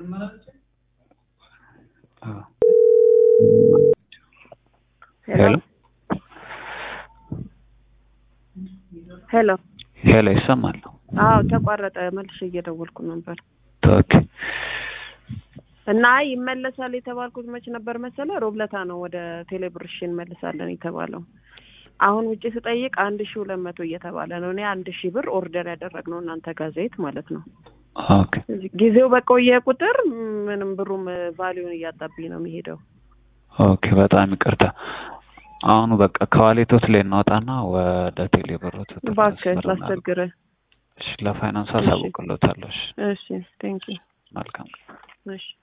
ሄሎ ሄሎ ሄሎ ይሰማል? አዎ ተቋረጠ። መልሼ እየደወልኩ ነበር ኦኬ እና ይመለሳል የተባልኩት መች ነበር መሰለ? ሮብለታ ነው ወደ ቴሌብር እሺ እንመልሳለን የተባለው። አሁን ውጭ ስጠይቅ አንድ ሺ ሁለት መቶ እየተባለ ነው። እኔ አንድ ሺህ ብር ኦርደር ያደረግነው እናንተ ጋር ዘይት ማለት ነው። ኦኬ ጊዜው በቆየ ቁጥር ምንም ብሩም ቫሊዩን እያጣብኝ ነው የሚሄደው። ኦኬ በጣም ይቅርታ። አሁኑ በቃ ከዋሌቶት ላይ እናወጣና ወደ ቴሌብሮት እባክህ ላስቸግርህ። እሺ ለፋይናንስ አሳውቅሎታለሁ። እሺ እሺ ቴንኪው መልካም እሺ